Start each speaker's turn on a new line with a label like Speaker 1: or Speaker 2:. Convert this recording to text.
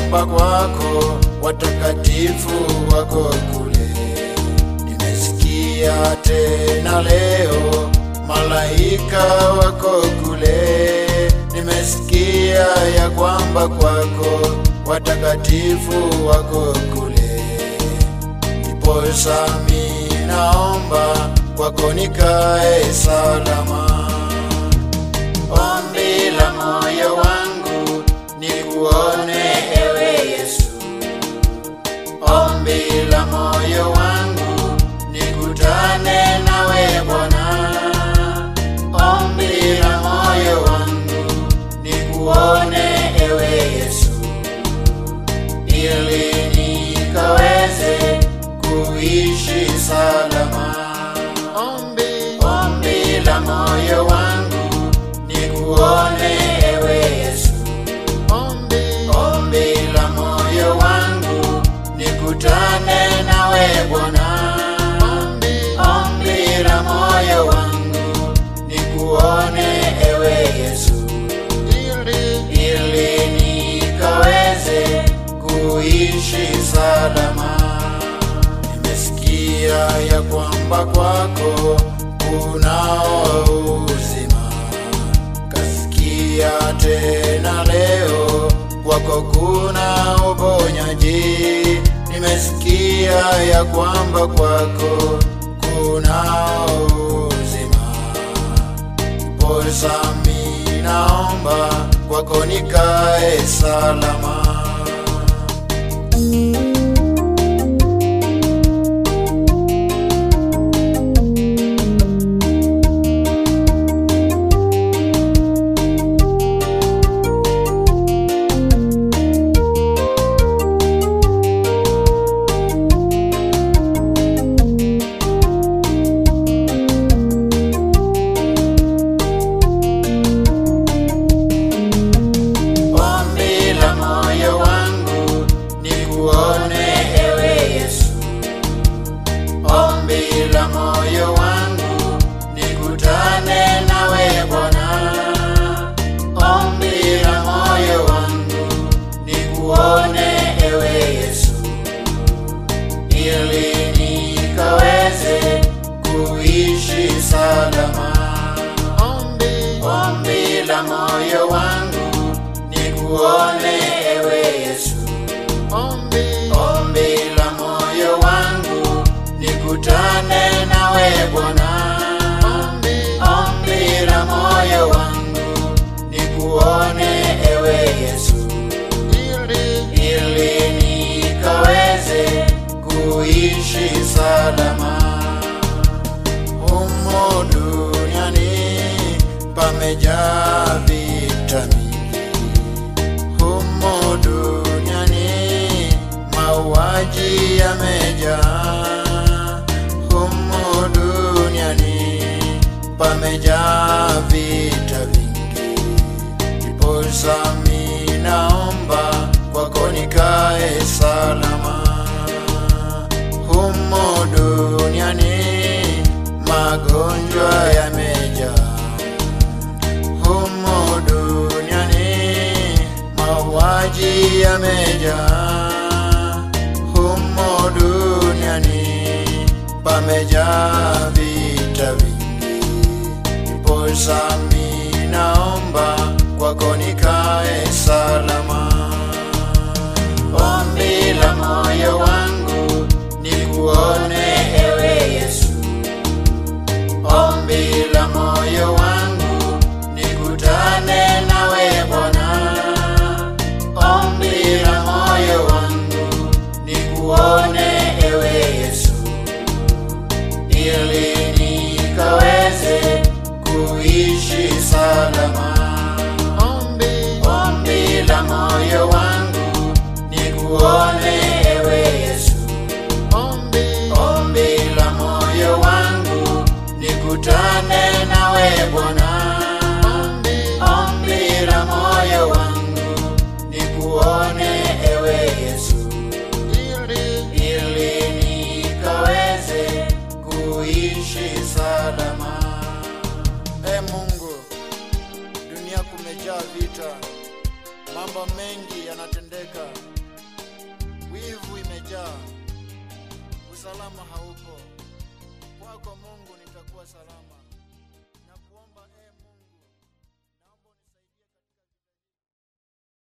Speaker 1: kwamba kwako watakatifu wako kule. Nimesikia tena leo malaika wako kule. Nimesikia ya kwamba kwako watakatifu wako kule. Ndiposa mi naomba kwako nikae salama. Ombi la moyo wangu nikuone ewe Yesu. Ombi la moyo wangu nikutane nawe Bwana. Ombi la moyo wangu nikuone ewe Yesu, ili nikaweze kuishi salama. Ombi, ombi la moyo wangu nikuone ewe Yesu. Ombi, ombi la moyo wangu nikutane nawe Bwana. Ombi, ombi la moyo wangu nikuone ewe Yesu, ili, ili nikaweze kuishi salama. Nimesikia ya kwamba kwako kunao uzima, kasikia tena leo kwako kuna uponyaji. Nimesikia ya kwamba kwako kunao uzima, posa mi naomba kwako nikae salama. Ombi la moyo wangu nikuone ewe Yesu. Ombi la moyo wangu nikutane nawe Bwana. Ombi la moyo wangu nikuone ewe Yesu, ili nikaweze kuishi salama. Ombi, ombi la moyo wangu nikuone ewe Yesu. Ombi, ombi la moyo wangu nikutane nawe Bwana. Ombi, ombi la moyo wangu nikuone ewe Yesu, ili, ili nikaweze kuishi salama. Humo duniani pamejaa vita mingi, humo duniani mauaji yamejaa, humo duniani pamejaa vita vingi, ndiposa mi naomba kwako nikae salama humo duniani magonjwa yamejaa, humo duniani mauaji yamejaa, humo duniani pamejaa vita vingi, ndiposa mi naomba kwako nikae salama. Ombi la moyo wangu nikuone ewe Yesu. Ombi la moyo wangu nikutane nawe Bwana. Ombi la moyo wangu nikuone ewe Yesu, ili nikaweze kuishi salama. Ombi, ombi la moyo wangu nikuone ewe Yesu. Ombi, ombi la moyo wangu nikutane nawe Bwana. Ombi, ombi la moyo wangu nikuone ewe Yesu, ili, ili nikaweze kuishi salama. E Mungu, dunia kumejaa vita, mambo mengi yanatendeka, wivu imejaa, usalama haupo. Kwako Mungu nitakuwa salama.